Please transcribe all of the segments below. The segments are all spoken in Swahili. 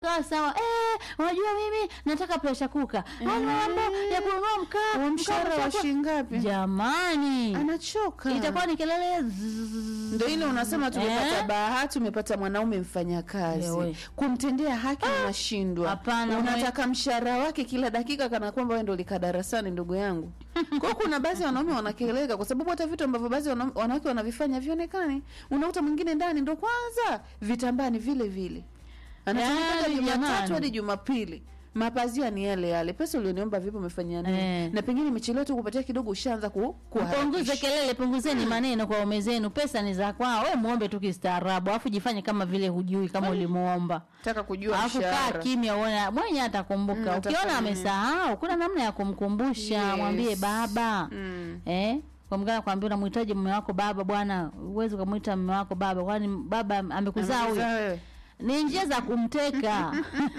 ikawa sawa eh, unajua mimi nataka pressure cooker ana mambo ya kununua mkaa Wa mshahara mkaa wa mshahara- shilingi ngapi? jamani anachoka itakuwa ni kelele zzzz. ndo ile unasema tumepata Eh? bahati umepata mwanaume mfanyakazi Ewe. kumtendea haki unashindwa hapana, unataka mshahara wake kila dakika kana kwamba wewe ndo likaa darasani ndugu yangu kwao kuna baadhi ya wanaume wanakeleka kwa sababu hata vitu ambavyo baadhi ya wanaume- wanawake wanavifanya vionekani unakuta mwingine ndani ndo kwanza vitambani vile vile anafanya Yaani, mpaka jumatatu jamani. hadi jumapili mapazia ni yale yale pesa ulioniomba vipi umefanyia nini Eh. na pengine imechelewa tu kupatia kidogo ushaanza ku, punguze kuharakisha. kelele punguzeni maneno kwa ume zenu pesa ni za kwao we muombe tu kistaarabu alafu jifanye kama vile hujui kama ulimuomba taka kujua alafu kaa mshahara kimya uone mwenye atakumbuka Mm, atafanya ukiona nini? amesahau kuna namna ya kumkumbusha Yes. mwambie baba Mm. eh kwa mgana kwambia unamhitaji mume wako baba bwana uwezi ukamwita mume wako baba kwani baba amekuzaa huyo Amekuzaa wewe. ni njia za kumteka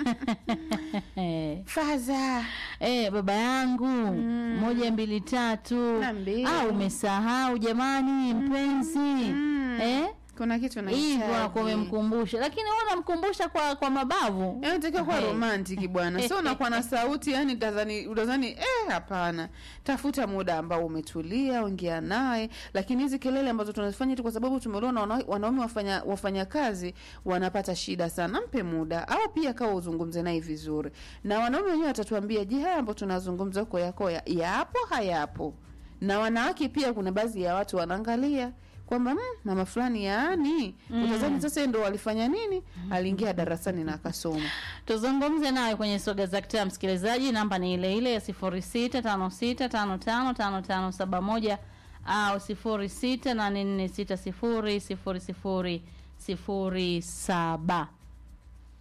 Eh. faza Eh, baba yangu moja mbili tatu Niambie. ah, umesahau jamani mpenzi eh? kuna kitu hivyo nahitaji. anakuwa umemkumbusha lakini wewe unamkumbusha kwa kwa mabavu Yaani unatakiwa kuwa Eh. romantic bwana sio unakuwa na sauti yani tazani utazani eh hapana tafuta muda ambao umetulia ongea naye lakini hizi kelele ambazo tunazifanya tu kwa sababu tumeona wana, wanaume wafanya wafanya kazi wanapata shida sana mpe muda au pia kawa uzungumze naye vizuri na wanaume wenyewe watatuambia je haya ambayo tunazungumza huko yako ya, yapo hayapo na wanawake pia kuna baadhi ya watu wanaangalia kwamba mm, mama fulani yaani mm. utazani sasa yeye ndo walifanya nini aliingia darasani na akasoma tuzungumze nawe kwenye soga za kitaa msikilizaji namba ni ile ile ya sifuri sita tano sita tano tano tano tano saba moja au sifuri sita nane nne sita sifuri sifuri sifuri sifuri saba